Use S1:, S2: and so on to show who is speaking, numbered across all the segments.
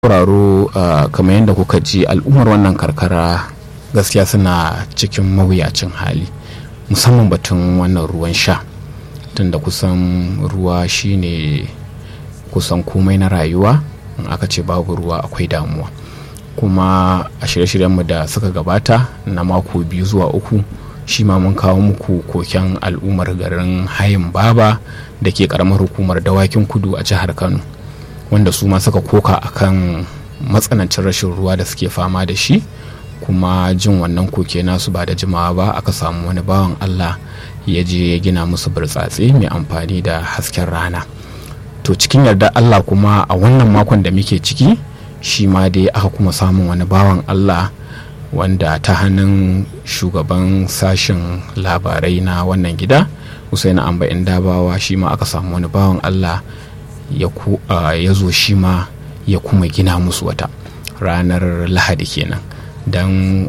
S1: sauraro kamar yadda kuka ji al'ummar wannan karkara gaskiya suna cikin mawuyacin hali musamman batun wannan ruwan sha tunda kusan ruwa shine kusan komai na rayuwa in aka ce babu ruwa akwai damuwa kuma a shirye-shiryenmu da suka gabata na mako biyu zuwa uku shi ma mun kawo muku koken al'ummar garin hayin baba da ke karamar hukumar dawakin kudu a jihar kano wanda su ma suka koka akan matsanancin rashin ruwa da suke fama da shi kuma jin wannan koke nasu ba da jimawa ba aka samu wani bawan allah ya je ya gina musu burtsatse mai amfani da hasken rana to cikin yarda allah kuma a wannan makon da muke ciki shi ma dai aka kuma samun wani bawan allah wanda ta hannun shugaban sashen labarai na wannan gida husaina amba dabawa shi ma aka samu wani bawan allah ya zo shi ma ya kuma gina musu wata ranar lahadi kenan don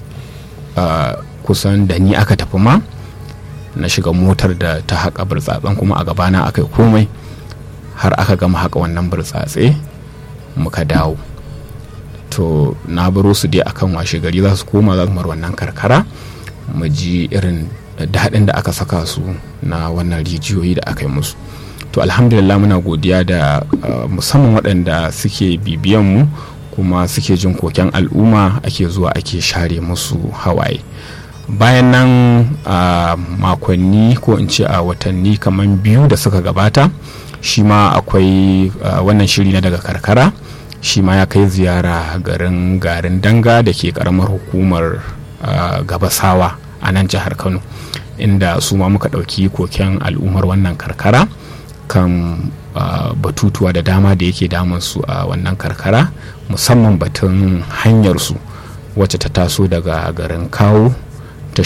S1: kusan da ni aka tafi ma na shiga motar da ta haƙa burtsatsen kuma a gabana aka yi komai har aka gama haƙa wannan burtsatse muka dawo to na baro su dai akan washe gari za su koma za su mar wannan karkara mu ji irin daɗin da aka saka su na wannan rijiyoyi da aka yi musu to alhamdulillah muna godiya da musamman waɗanda suke bibiyan mu kuma suke jin koken al'umma ake zuwa ake share musu hawaye bayan nan a makonni ko in ce a watanni kamar biyu da suka gabata shi ma akwai wannan shiri na daga karkara shi ma ya kai ziyara garin garin danga da ke karamar hukumar gabasawa a nan jihar kano inda su ma muka ɗauki koken al'ummar wannan karkara kan batutuwa da dama da yake su a wannan karkara musamman batun hanyarsu wacce ta taso daga garin kawo ta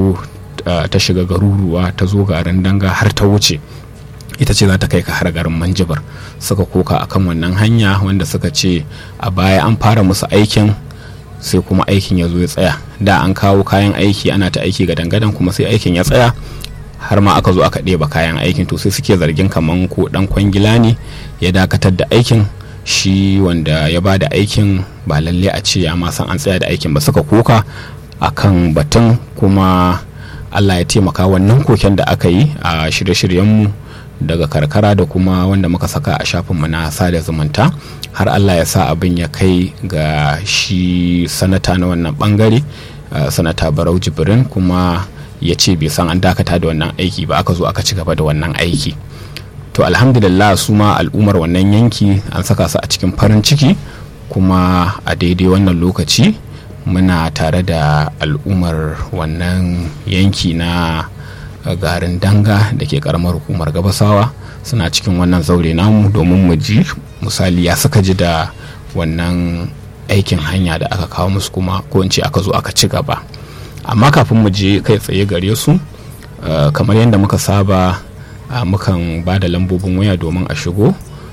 S1: shiga garuruwa ta zo garin danga har ta wuce ita ce za ta kai ka har garin manjibar suka koka akan wannan hanya wanda suka ce a baya an fara musu aikin sai kuma aikin ya zo ya tsaya da an kawo kayan aiki ana ta aiki ga dangadan kuma sai aikin ya tsaya har ma aka zo aka ɗeba kayan aikin to sai suke zargin kaman ko dan kwangila ne ya dakatar da aikin shi wanda ya ba da aikin ba lalle a ce ya ma san an tsaya da aikin ba suka koka akan batun kuma allah ya taimaka wannan koken da aka yi a shirye-shiryenmu daga karkara da kuma wanda muka saka a shafinmu na sada zumunta har allah ya sa abin ya kai ga shi sanata na wannan bangare uh, sanata barau jibrin kuma ya ce bai san an dakata da wannan aiki ba aka zo aka ci gaba da wannan aiki to alhamdulillah su ma al'ummar wannan yanki an saka su a cikin farin ciki kuma a daidai wannan lokaci muna tare da al'ummar wannan yanki na garin danga da ke karamar hukumar gabasawa suna cikin wannan zaure namu domin mu ji misali ya suka ji da wannan aikin hanya da aka kawo musu kuma ko in ce aka zo aka ci gaba amma kafin mu je kai tsaye gare su kamar yadda muka saba mukan ba da lambobin waya domin a shigo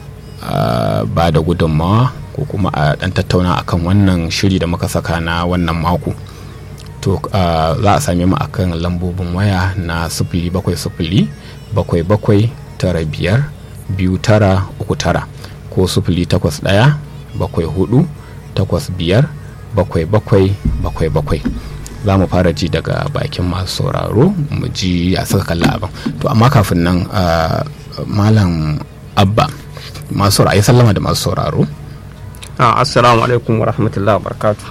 S1: ba da gudunmawa ko kuma a dan tattauna akan wannan shiri da muka saka na wannan mako to za a same mu akan lambobin waya na sifili bakwai sifili bakwai bakwai tara biyar biyu tara uku tara ko sifili takwas ɗaya bakwai hudu takwas biyar bakwai bakwai bakwai bakwai za mu fara ji daga bakin masu sauraro mu ji a saka kalla abin to amma kafin nan malam abba masu sauraro sallama da masu sauraro
S2: assalamu alaikum wa rahmatullahi wa barakatu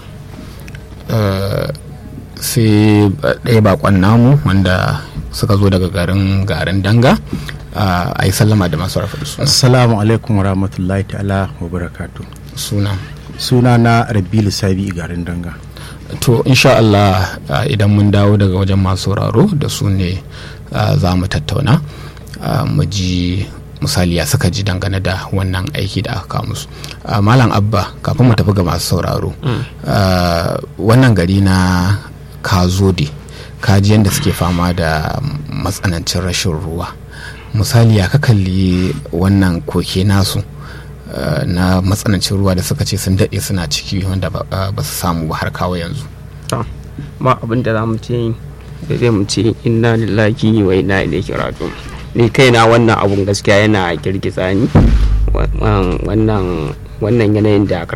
S1: sai ɗaya bakon namu wanda suka zo daga garin garin danga a yi sallama da masu rafa su
S3: assalamu alaikum wa rahmatullahi ta'ala wa barakatu
S1: suna
S3: suna na rabilu sabi garin danga
S1: to insha Allah idan mun dawo daga wajen masu sauraro da su ne za mu tattauna mu ji misali ya suka ji dangane da wannan aiki da aka kawo musu malam abba kafin mu tafi ga masu sauraro wannan gari na kazode kaji yadda suke fama da matsanancin rashin ruwa misali ya ka kalli wannan koke nasu na matsanancin ruwa da suka ce sun daɗe suna ciki wanda ba su samu ba har kawo yanzu
S2: ma abin da za mu ce da zai mu ce inna lillahi wa inna ilaihi raji'un ni kaina wannan abun gaskiya yana girgiza ni wannan wannan yanayin da